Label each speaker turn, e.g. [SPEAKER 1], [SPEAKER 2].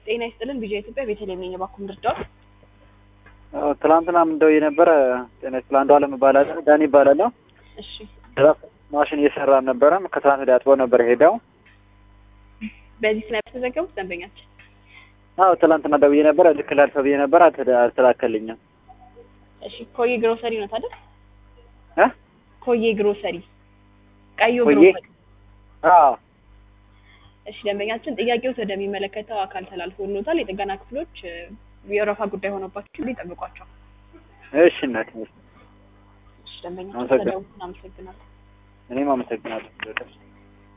[SPEAKER 1] ጤና ይስጥልን ቪዥን ኢትዮጵያ ቤተልሔም ነኝ። እባክዎን ልርዳዎት?
[SPEAKER 2] ትላንትናም እንደው የነበረ ጤና ይስጥል አንዱ አለም እባላለሁ ዳኒ እባላለሁ።
[SPEAKER 1] እሺ
[SPEAKER 2] ድራፍት ማሽን እየሰራ አልነበረም። ከትላንት ወዲያ አጥበው ነበር ሄደው።
[SPEAKER 1] በዚህ ስናይፕ ተዘገቡት ደንበኛችን
[SPEAKER 2] አዎ ትላንትና ደውዬ ነበር ልክ ላልፈ ብዬ ነበር አልተደ- አልተላከልኝም።
[SPEAKER 1] እሺ ኮዬ ግሮሰሪ ነው ታዲያ?
[SPEAKER 2] እ
[SPEAKER 1] ኮዬ ግሮሰሪ ቀዩ
[SPEAKER 2] ኮዬ?
[SPEAKER 1] ግሮሰሪ።
[SPEAKER 2] አዎ
[SPEAKER 1] እሺ ደንበኛችን ጥያቄዎት ወደሚመለከተው አካል ተላልፎልዎታል። የጥገና ክፍሎች እ፣ የወረፋ ጉዳይ ሆኖባችሁ ይጠብቋቸው።
[SPEAKER 2] እሺ እናቴ
[SPEAKER 1] እሺ ደንበኛችን
[SPEAKER 2] አመሰግናለሁ።
[SPEAKER 1] ስለደወሉ እናመሰግናለን።
[SPEAKER 2] እኔም አመሰግናለሁ።